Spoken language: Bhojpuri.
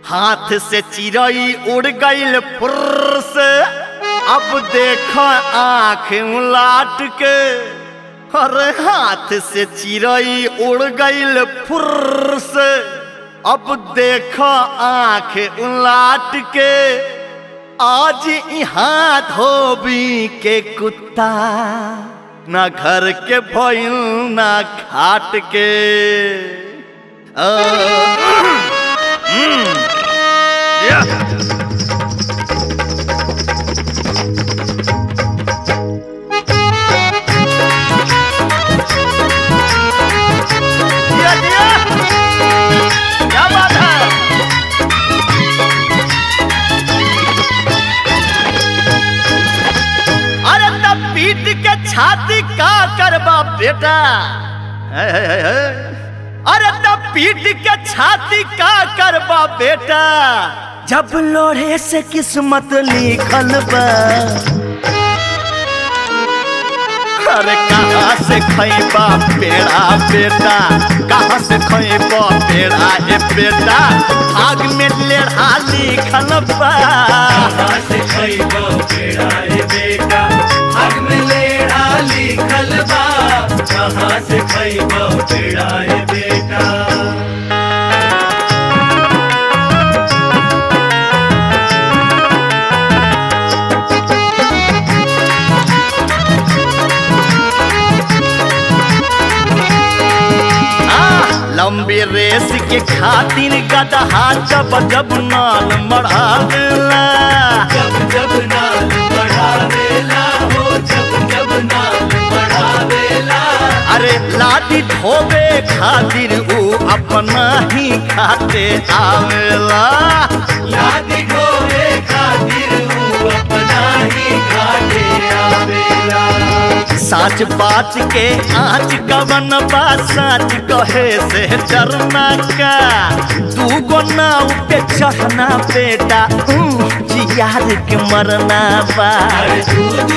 हाथ से चिड़ई उड़ गईल फुर्र से अब देख आंख उलाट के अरे हाथ से चिड़ई उड़ गईल फुर्र से अब देख आंख उलाट के आज यहाँ धोबी के कुत्ता ना घर के भइल ना घाट के आ, हम्म, या। दिया, दिया। क्या बात है अरे तब पीट के छाती का करबा बेटा है, है, है, है। अरे तब पीट के छाती का करबा बेटा जब लोढ़े से किस्मत लिखल बा अरे कहाँ से खैबा पेड़ा बेटा कहाँ से खैबा पेड़ा ए बेटा आग में लेढ़ा लिखल बा कहाँ से खइबो पेड़ा रे बेटा हक में लेड़ा लिखल बा कहाँ से खइबो पेड़ा रे बेटा आ, लंबी रेस के खातिर गदहा जब जब नाल मढ़ावेला जब जब नाल बढ़ावेला हो जब जब नाल बढ़ावेला अरे लाठी ठोबे खातिर ऊ अपना ही खाते आवेला याद ढोए खातिर ऊ अपना ही घाटे आवेला साच बात के आँच कवन बा साच कहे से डरना का तू गो नाव पे चढ़ना बेटा ऊ, जियार के मरना बा अरे दूध